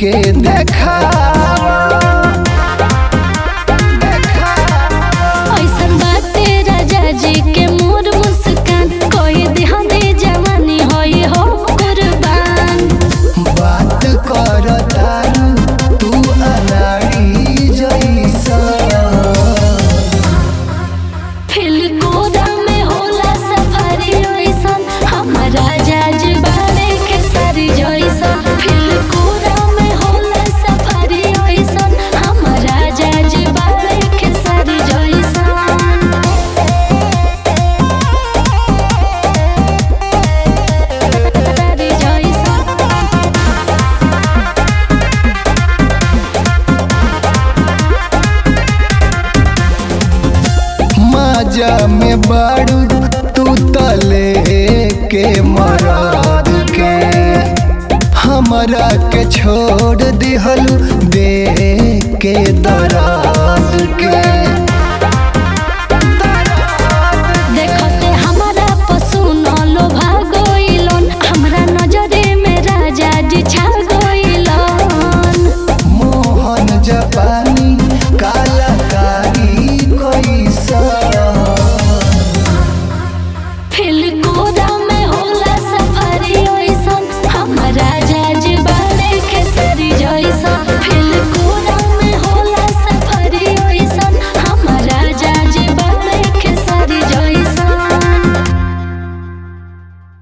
के देखावा देखावा ऐसन बाते राजा जी के मोर मुस्कान कोई दिहाने जवानी होई हो कुर्बान बात कर तारू तू अनाड़ी जैसा खिल कोदा में होला सफारी ऐसन हमारा जाज बाड़े के सारी जैसन खिल कोदा में होला सफारी ऐसन हमारा जाज बाड़े के सारी जैसन सारी जैसन मजा में बाड़ू तू तले के मराद के हमरा के छोड़ दिहलू दे के दराद के